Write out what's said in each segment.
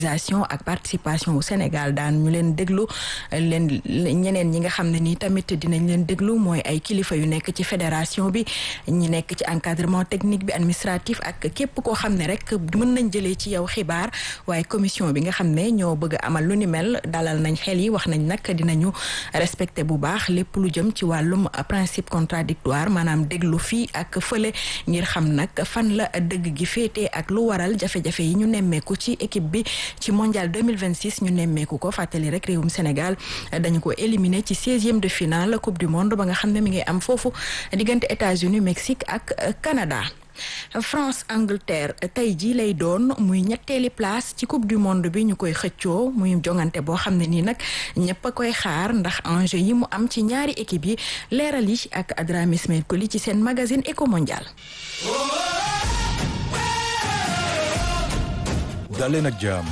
ak participation au Sénégal daan ñu leen déglu leen ñeneen ñi nga xam ne nii tamit dinañ leen déglu mooy ay kilifa yu nekk ci fédération bi ñi nekk ci encadrement technique bi administratif ak képp koo xam ne rek mën nañ jëlee ci yow xibaar waaye commission bi nga xam ne ñoo bëgg a amal lu ni mel dalal nañ xel yi wax nañ nag dinañu respecté bu baax lépp lu jëm ci wàllum principe contradictoire maanaam déglu fii ak fële ngir xam nag fan la dëgg gi féetee ak lu waral jafe-jafe yi ñu nemmeeku ci équipe bi ci mondial 2026 ñu nemmeeku ko fàttali rek réewum Sénégal dañu ko éliminé ci seizième de finale coupe du monde ba nga xam ne mi ngi am foofu diggante États-Unis Mexique ak Canada. France Angleterre tey jii lay doon muy ñetteeli place ci coupe du monde bi ñu koy xëccoo muy jongante boo xam ne nii nag ñëpp a koy xaar ndax enjeu yi mu am ci ñaari équipe yi leeral yi ak Adrame Ismail Koli ci seen magazine Eco Mondial. daleen ak jàmm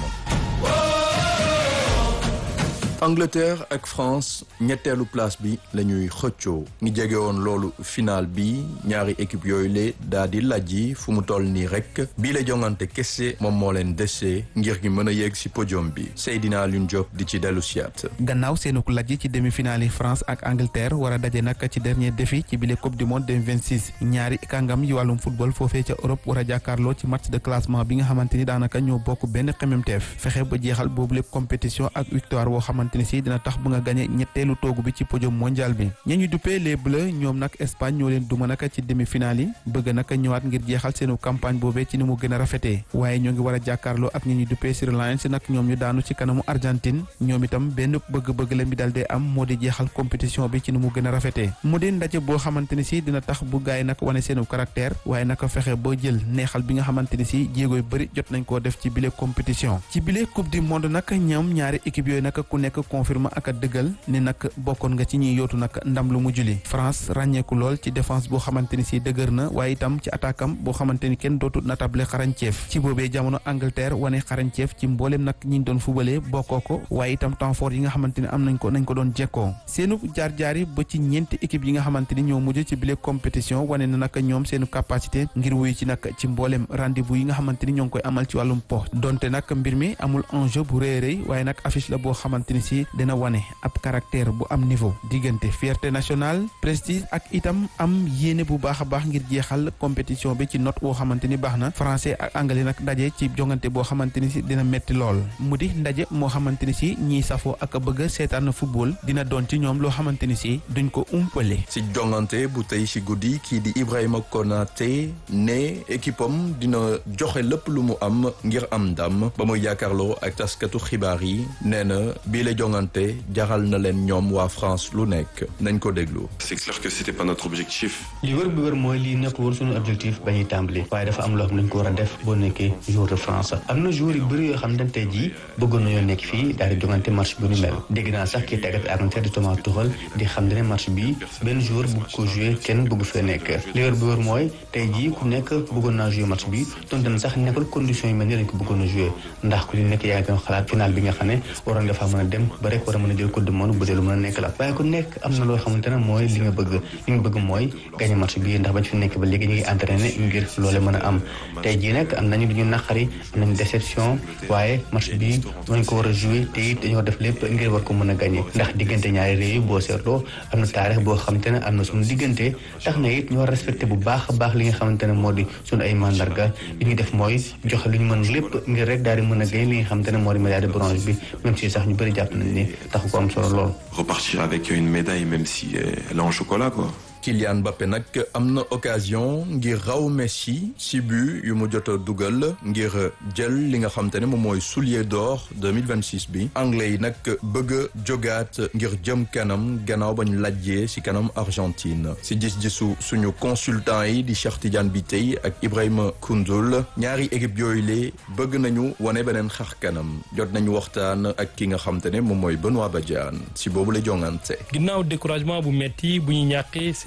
Angleterre ak France ñetteelu place bi la ñuy xëccoo ngi jege woon loolu final bi ñaari équipe yooyu le daa di lajji fu mu toll nii rek bii la jongante kese moom moo leen dese ngir gi mën a yegg si podium bi Seydina Alioune Diop di ci dellu siyaat gannaaw seenuk lajji ci demi-finale yi France ak Angleterre war a daje nag ci dernier défi ci bile coupe du monde 2026 ñaari kàngam yi wàllum football foofee ca Europe war a jàkkaarloo ci match de classement bi nga xamante ni daanaka ñoo bokk benn xememteef fexe ba jeexal boobu lépp compétition ak victoire woo xamante ni si dina tax bu nga gañe ñetteelu toogu bi ci podium mondial bi ña ñu duppee les bleus ñoom nag Espagne ñoo leen duma naka ci demi-finale yi bëgg naka ñëwaat ngir jeexal seenu campagne boobee ci ni mu gën a rafetee waaye ñoo ngi war a jàkkaarloo ak ñi ñu duppee Sri Lanka nag ñoom ñu daanu ci kanamu Argentine ñoom itam benn bëgg-bëgg la mi dal dee am moo di jeexal compétition bi ci ni mu gën a rafetee mu di ndaje boo xamante ni si dina tax bu gaay nag wane seenu caractère waaye naka fexe ba jël neexal bi nga xamante ni si jéego yu bëri jot nañ koo def ci bile compétition ci bile coupe du monde nag ñoom ñaari équipe yooyu nag ku nekk confirme ak a dëggal ni nag bokkoon nga ci ñuy yootu nag ndam lu mu juli France ràññeeku lool ci défense boo xamante ni si dëgër na waaye itam ci attaque am boo xamante ni kenn dootu natable xarañceef ci boobee jamono Angleterre wane xarañceef ci mbooleem nag ñi doon fubalee bokkoo ko waaye itam temps fort yi nga xamante ni am nañ ko nañ ko doon jekkoo seenu jaar-jaar yi ba ci ñeenti équipe yi nga xamante ni ñoo mujj ci bile compétition wane na nag ñoom seenu capacité ngir wuyu ci nag ci mbooleem rendez-vous yi nga xamante ni ñoo ngi koy amal ci wàllum po donte nag mbir mi amul enjeu bu rëy rëy waaye nag affiche la boo xamante ni si dina wane ab caractère bu am niveau diggante fierté nationale prestige ak itam am yéene bu baax a baax ngir jeexal compétition bi ci note boo xamante ni baax na français ak anglais nag daje ci jongante boo xamante ni si dina metti lool mu di ndaje moo xamante ni si ñiy safoo ak bëgg seetaan football dina doon ci ñoom loo xamante ni si duñ ko umpale. si jongante bu tey si guddi kii di Ibrahima Konaté ne équipe am dina joxe lépp lu mu am ngir am ndam ba muy yaakaarloo ak taskatu xibaar yi nee na bii la jongante jaral na leen ñoom waa France lu nekk nañ ko déglu. c'est clair que c'était pas notre objectif. li wër bi wër mooy lii nekk woon suñu objectif ba ñuy tàmbali waaye dafa am loo xam ne dañ ko war a def boo nekkee joueur de France am na joueur yu bëri yoo xam ne tey jii bëggoon nañoo nekk fii daal di jongante match bu ni mel dégg naa sax kii tàggat Angleterre di Thomas Tuchel di xam ne match bi benn joueur bëgg ko jouer kenn bëgg fee nekk li wër bi wër mooy tey jii ku nekk bëggoon naa jouer match bi donte na sax nekkul condition yi mel ni lañ ko bëggoon a jouer ndax ku nekk yaa ngi doon xalaat final bi nga xam ne waroon nga faa mën a dem ba rek war a mën a jël coupe du monde bu dee lu mën a nekk la waaye ku nekk am na loo xamante ne mooy li nga bëgg li nga bëgg mooy gagné match bi ndax bañ fi nekk ba léegi ñu ngi entraîné ngir loole mën a am tey jii nag am nañu lu ñu naqari am nañu déception waaye match bi dañ ko war a joué te it dañoo def lépp ngir war ko mën a gagné ndax diggante ñaari réew yi boo seetloo am na taarix boo xamante ne am na suñu diggante tax na it ñu war a respecté bu baax a baax li nga xamante ne moo di suñu ay mandarga li ñuy def mooy joxe lu ñu mën lépp ngir rek daal di mën a gagné li nga xamante ne moo di médaille de bronze bi même si sax ñu bëri jàpp nañ ni taxu ko am solo lool. repartir avec une médaille même si elle est en chocolat quoi. Kylian Mbappé nag am na occasion ngir raw Messi si but yu mu jot a dugal ngir jël li nga xam te ne moom mooy soulier d'or 2026 bi anglais yi nag bëgg a jogaat ngir jëm kanam gannaaw ba ñu lajjee si kanam Argentine si gis-gisu suñu consultant yi di Cheikh Tidiane Bitèye ak Ibrahima Koundoul ñaari équipe yooyu lee bëgg nañu wane beneen xar kanam jot nañu waxtaan ak ki nga xam te ne moom mooy Benoît Badiane si boobu la jongante. ginnaaw découragement bu metti bu ñu ñàkkee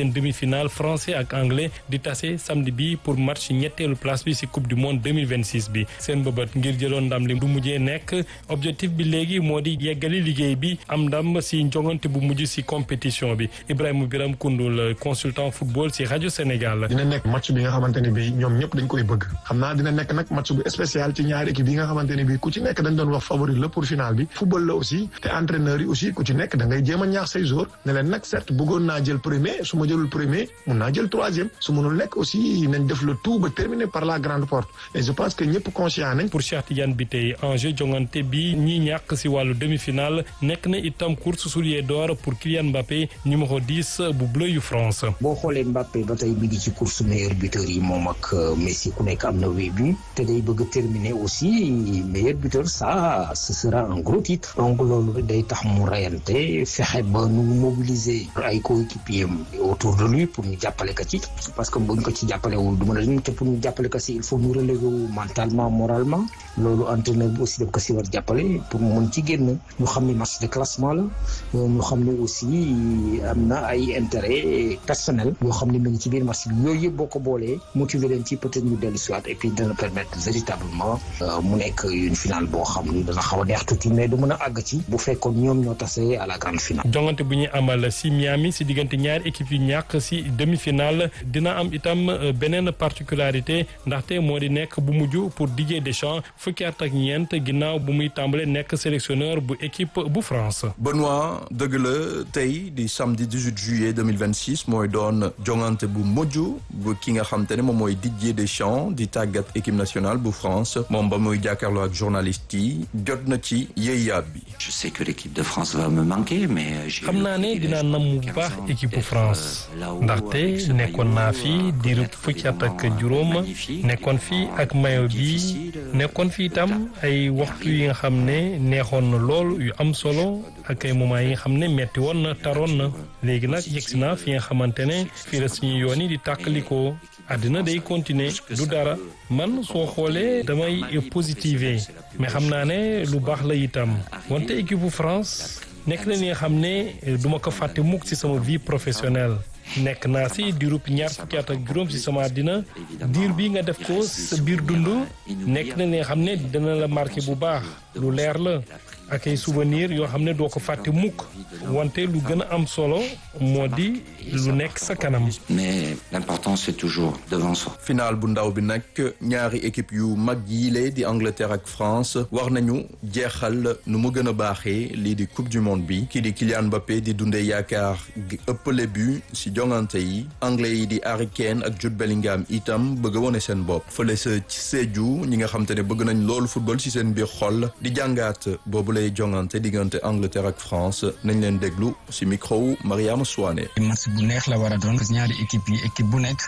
seen demi-finale français ak anglais di tase samedi bi pour match ñetteelu place bi ci coupe du monde 2026 bi seen bëbët ngir jëloon ndam li du mujjee nekk objectif bi léegi moo di yeggali liggéey bi am ndam ci njongante bu mujj ci compétition bi Ibrahima Biram Koundoul consultant football ci rajo Sénégal. dina nekk match bi nga xamante ne bi ñoom ñëpp dañ koy bëgg xam naa dina nekk nag match bu spécial ci ñaari équipe yi nga xamante ne bi ku ci nekk dañ doon wax favori la pour finale bi football la aussi te entraîneur yi aussi ku ci nekk da ngay jéem a ñaax say joueurs ne leen nag certes bëggoon naa jël premier su ma jëlul premier mun naa jël troisième su mënul nekk aussi nañ def le tout ba terminer par la grande porte et je pense que ñëpp conscient nañ. pour Cheikh Tidiane bi tey enjeu jongante bi ñi ñàkk ci wàllu demi-finale nekk na itam course soulier d'or pour Kylian Mbappé numéro 10 bu bleu yu France. boo xoolee Mbappé ba tey mi ngi ci course meilleur buteur yi moom ak Messi ku nekk am na huit buts te day bëgg a terminer aussi meilleur buteur ça ce sera un gros titre donc loolu day tax mu rayante fexe ba nu mobiliser ay coéquipiers autour de lui pour ñu jàppale ko ci parce que buñ ko ci jàppalewul du mën a te pour ñu jàppale ko si il faut ñu relever wu mentalement moralement loolu entraîneur bi aussi daf ko si war jàppale pour mu mën ci génn ñu xam ne match de classement la ñu xam ne aussi am na ay intérêt personnel yoo xam ne mu ngi ci biir match bi yooyu yëpp boo ko boolee motiver leen ci peut-être ñu dellu siwaat et puis dana permettre véritablement mu nekk une finale boo xam ne dana xaw a neex tuuti mais du mën a àgg ci bu fekkoon ñoom ñoo tase à la grande finale. jongante bu ñuy amal si Miami si diggante ñaari équipe yu ñàkk si demi-finale dina am itam beneen particularité ndaxte moo di nekk bu mujj pour Didier Deschamps fukki at ak ñeent ginnaaw bu muy tàmbale nekk sélectionneur bu équipe bu France. Benoît dëgg la tey di samedi 18 juillet 2026 mooy doon jongante bu mujj bu ki nga xam te ne moom mooy Didier Deschamps di tàggat équipe nationale bu France moom ba muy jàkkaarloo ak journaliste yi jot na ci yéeyaab bi. je sais que l'équipe de France va me manquer mais. xam naa ne dinaa nam bu baax équipe bu France ndaxte nekkoon naa fi diiru fukki at ak juróom nekkoon fi ak mayo bi nekkoon fi itam ay waxtu yi nga xam ne neexoon na lool yu am solo ak ay moments yi nga xam ne metti woon na taroon na léegi nag yegsi naa fi nga xamante ne fii la suñu yoon yi di tàkkalikoo àddina day continuer du dara man soo xoolee damay positiver mais xam naa ne lu baax la itam wante équipe bu France nekk na li nga xam ne duma ko fàtte mukk ci sama vie professionnelle nekk naa si diirub ñaar fukki at ak juróom si sama àddina diir bi nga def ko sa biir dund nekk na li nga xam ne dina la marqué bu baax lu leer la ak ay souvenir yoo xam ne doo ko fàtte mukk wante lu gën a am solo moo di lu nekk sa kanam. mais l'important c'est toujours devant soi. final bu ndaw bi nag ñaari équipe yu mag yiile di Angleterre ak France war nañu jeexal nu mu gën a baaxee lii di coupe du monde bi kii di Kylian Mbappé di dundee yaakaar gi ëppale but si jongante yi anglais yi di Harry Kane ak Jude Bellingham itam bëgg a wone seen bopp fële sa ci Sédhiou ñi nga xam te ne bëgg nañ loolu football si seen biir xol di jàngaat boobu lay jongante diggante Angleterre ak France nañ leen déglu si micro wu Mariama Souane. match bu neex la war a doon parce que ñaari équipe yi équipe bu nekk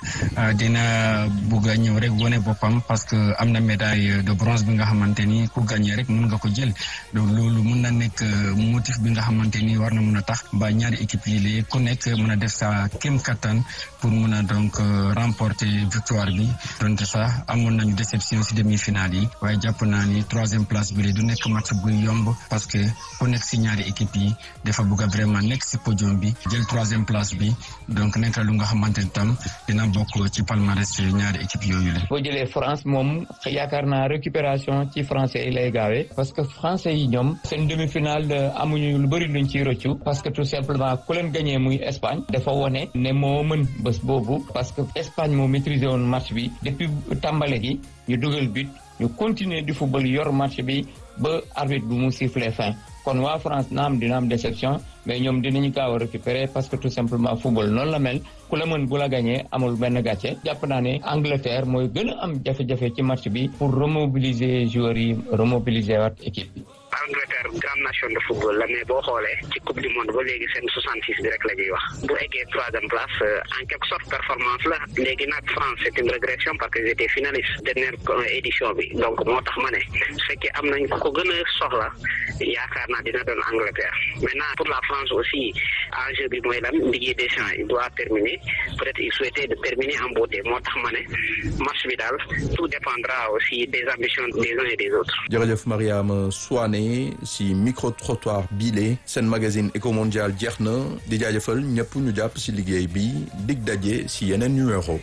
dina bugg a ñëw rek wone boppam parce que am na médaille de bronze bi nga xamante ni ku gagné rek mun nga ko jël donc loolu mun na nekk motif bi nga xamante ni war na mun a tax ba ñaari équipe yi léegi ku nekk mun a def sa kéem kattan pour mun a donc remporter victoire bi donte sax amoon nañu déception si demi-finale yi waaye jàpp naa ni troisième place bi du nekk match bu yomb parce que ku nekk si ñaari équipe yi dafa bugg a vraiment nekk si podium bi jël troisième place bi donc nekk lu nga xamante ni tam dina bokk ci palmarès ñaari équipe yooyu la. boo jëlee France moom yaakaar naa récupération ci français yi lay gaawee parce que français yi ñoom seen demi-finale amuñu lu bëri luñ ciy rëccu parce que tout simplement ku leen gagné muy Espagne dafa wone ne moo mën bés boobu parce que Espagne moo maîtrisé woon match bi depuis tàmbale gi ñu dugal but ñu continuer di football yor match bi ba arbitre bi mu siffler fin kon waa France na am dina am déception mais ñoom dinañu gaaw a récupérer parce que tout simplement football noonu la mel ku la mën bu la gagné amul benn gàcce jàpp naa ne Angleterre mooy gën a am jafe-jafe ci match bi pour remobiliser joueurs yi remobiliser waat équipe bi. Angleterre grande nation de football la mais boo xoolee ci coupe du monde ba léegi seen 66 bi rek la ñuy wax bu eggee troisième place en quelque sorte performance la léegi nag France c'est une régression parce que ils étaient finalistes dernière édition bi donc moo tax ma ne su fekkee am nañ ko gën a soxla yaakaar naa dina doon Angleterre maintenant pour la France aussi enjeu bi mooy lan Didier Deschamps il doit terminer peut-être il souhaitait de terminer en beauté moo tax ma ne match bi daal tout dépendra aussi des ambitions des uns et des autres. jërëjëf Mariama Souane si micro trottoir bile seen magazine Eco Mondial jeex na di jaajëfal ñëpp ñu jàpp si liggéey bi dig daje si yeneen numéro.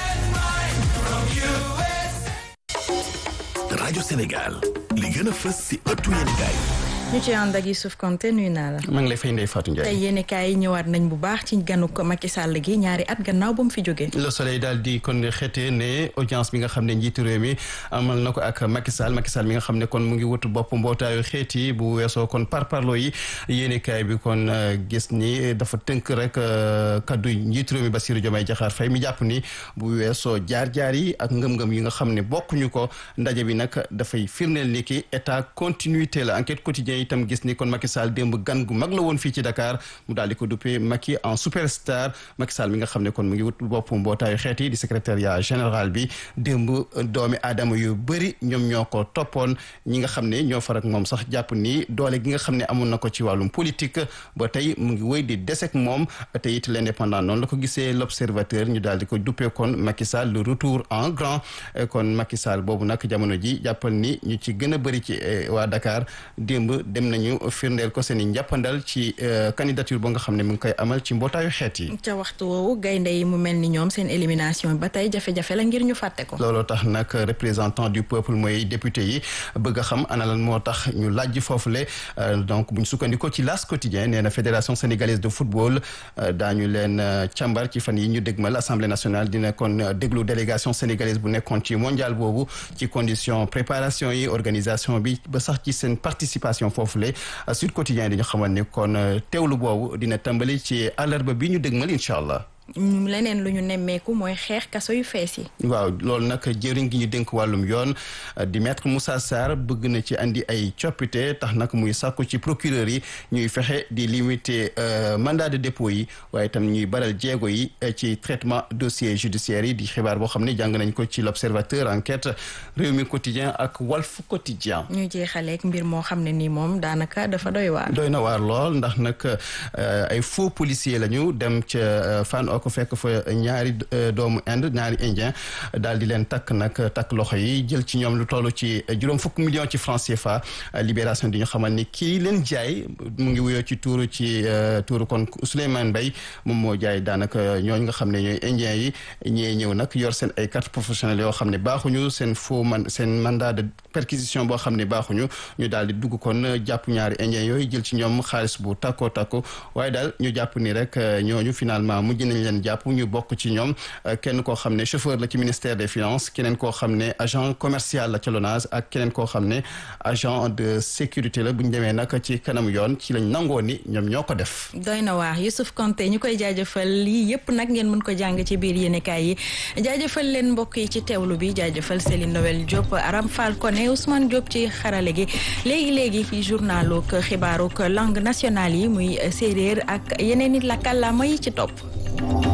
rajo Sénégal li gën a fës si ëttu yéenekaay ñu ci ànd ak Youssouf Konté nuyu naa la. maa ngi lay fay Ndeye Fatou Ndiaye. tey yéenekaay yi ñëwaat nañ bu baax ci ganuk Macky Sall gi ñaari at gannaaw ba mu fi jógee. Le Soleil daal di kon xeete ne audience bi nga xam ne njiitu réew mi amal na ko ak Macky Sall Macky Sall mi nga xam ne kon mu ngi wut bopp mbootaayu xeet yi bu weesoo kon parparloo yi yéenekaay bi kon gis ni dafa tënk rek kaddu njiitu réew mi Bassirou Diomaye Diakhar Faye mi jàpp ni bu weesoo jaar-jaar yi ak ngëm-ngëm yi nga xam ne bokkuñu ko ndaje bi nag dafay firndeel ni ki état continuité la enquête quotidien itam gis ni kon Macky Sall démb gan gu mag la woon fii ci Dakar mu daal di ko duppee Macky en superstar Macky Sall mi nga xam ne kon mu ngi wut bopp mbootaayu xeet yi di secrétariat général bi démb doomi aadama yu bëri ñoom ñoo ko toppoon ñi nga xam ne ñoo far ak moom sax jàpp ni doole gi nga xam ne amoon na ko ci wàllum politique ba tey mu ngi wéy di desek moom te it l'indépendant noonu la ko gisee l'observateur ñu daal di ko duppee kon Macky Sall le retour en grand kon Macky Sall boobu nag jamono ji jàppal ni ñu ci gën a bëri ci waa Dakar démb dem nañu firndeel ko seen i njàppandal ci candidature boo nga xam ne mu ngi koy amal ci mbootaayu xeet yi. ca waxtu woowu gaynde yi mu mel ni ñoom seen élimination ba tey jafe-jafe la ngir ñu fàtte ko. looloo tax nag représentant du peuple mooy député yi bëgg a xam ana lan moo tax ñu laaj foofule donc bu ñu sukkandikoo ci las quotidien nee na fédération sénégalaise de football daañu leen càmbar ci fan yi ñu dégmal assemblée nationale dina kon déglu délégation sénégalaise bu nekkoon ci mondial boobu ci condition préparation yi organisation bi ba sax ci seen participation foofule Sud Quotidien dañu xamal ni kon teewlu boobu dina tàmbali ci àllarba bi ñu dégmal incha allah. leneen lu ñu nemmeeku mooy xeex kaso yu fees yi. waaw loolu nag jëriñ gi ñu dénk wàllum yoon di maître Moussa Sarr bëgg na ci andi ay coppite tax nag muy sàkku ci procureur yi ñuy fexe di limiter mandat de dépôt yi waaye itam ñuy baral jéego yi ci traitement dossier judiciaire yi di xibaar boo xam ne jàng nañ ko ci l'observateur enquête réew mi quotidien ak Walf quotidien ñu jeexaleeg mbir moo xam ne nii moom daanaka dafa doy waar. doy na waar lool ndax nag ay faux policier lañu dem ca fan ko fekk fa ñaari doomu Inde ñaari indien daal di leen takk nag takk loxo yi jël ci ñoom lu toll ci juróom fukk millions ci francs CFA libération di ñu xamal ni kii leen jaay mu ngi wuyoo ci tuuru ci tuuru kon Souleymane Mbaye moom moo jaay daanaka ñooñu nga xam ne ñooy indien yi ñee ñëw nag yor seen ay carte professionnelle yoo xam ne baaxuñu seen faux man seen mandat de perquisition boo xam ne baaxuñu ñu daal di dugg kon jàpp ñaari indien yooyu jël ci ñoom xaalis bu takkoo takku waaye daal ñu jàpp ni rek ñooñu finalement mujj nañ leen jàpp ñu bokk ci ñoom kenn koo xam ne chauffeur la ci ministère des finances keneen koo xam ne agent commercial la ca LONASE ak keneen koo xam ne agent de sécurité la bu ñu demee nag ci kanam yoon ci lañ nangoo ni ñoom ñoo ko def. doy na waar Youssouf Konté ñu koy jaajëfal lii yëpp nag ngeen mën ko jàng ci biir yéenekaay yi jaajëfal leen mbokk yi ci teewlu bi jaajëfal Céline Noël Diop Aram Fall Koné Ousmane Diop ci xarale gi léegi léegi fi journalu xibaaru langue nationale yi muy séeréer ak yeneen i la kàllaama yi ci topp.